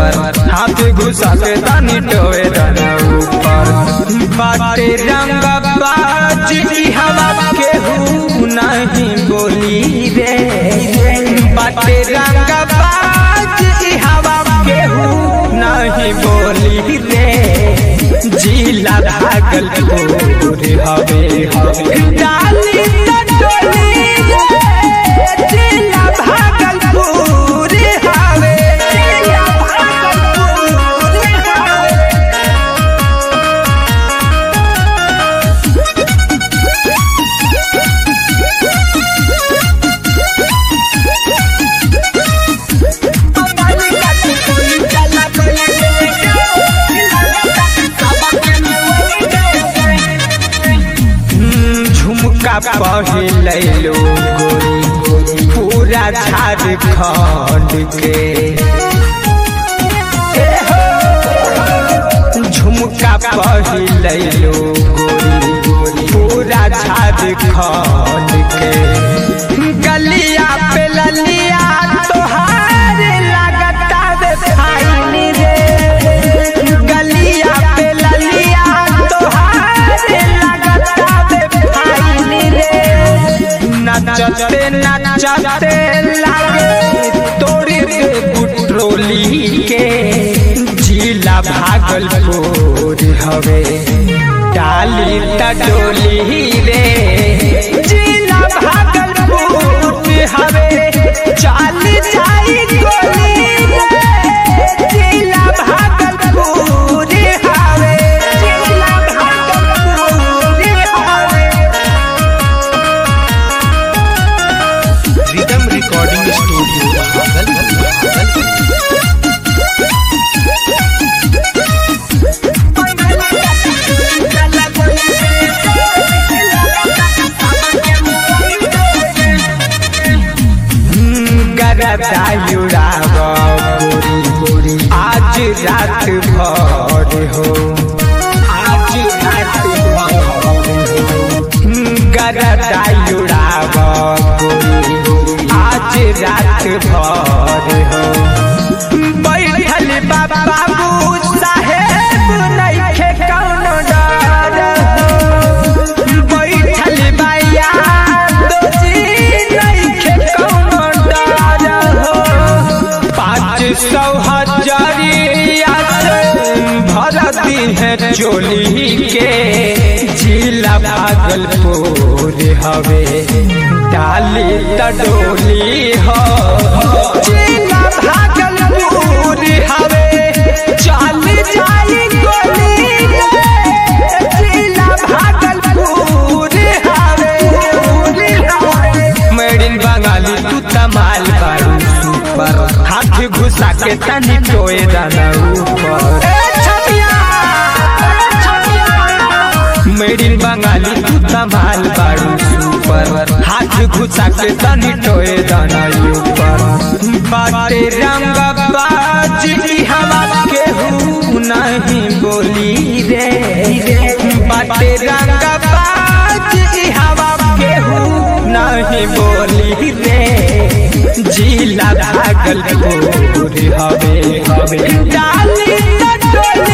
ऊपर हाथ घुसा के तनी टोए दाना ऊपर बाटे रंग बाज ई हवा केहू नहीं बोली रे बाटे रंग बाज ई हवा केहू नहीं बोली रे जिला भागलपुर हवे हवे डाली टटोली रे जिला भागलपुर हवे जिला भागलपुर हवे झुमका पहले लो गोरी पूरा झारखंड के ए हो, झुमका पहले लो गोरी पूरा झारखंड के गलिया पे ललिया तोहार लगता रे फाइन रे गलिया पे ललिया तोहार लगता रे फाइन रे नचते नचते लागे तोड़ी दे पुट्रोली के जिला भागलपुर हवे डाली टडोली रे जिला भागलपुर हवे चाल जाई गोली रे जिला भागलपुर हवे जिला भागलपुर हवे रिदम रिकॉर्डिंग स्टूडियो भागलपुर गरदायुड़ाव गोरी गोरी आज रात भर हो आज रात भर हो गरदायुड़ाव गोरी गोरी आज रात भर हो बैठल बाबू साहेब नइखे कौनो डर हो बैठल बाया दोजी नइखे कौनो डर हो पाँच सौ हजारिया से भरती है चोली के जिला भागलपुर हवे डाली तडोली हो जिला भागलपुर हवे चल जाई गोली रे जिला भागलपुर हवे मेड इन बंगाली तू तमाल बारू सुपर हाथ घुसा के तनी टोए दाना ऊपर मेड इन बंगाली तू तमाल बारू सुपर हाथ घुसा के तनी टोए दाना ऊपर बाटे रंग बाज ई हवा केहू नहीं बोली रे बाटे रंग बाज ई हवा केहू नहीं बोली रे जिला भागलपुर हवे हवे डाली टटोली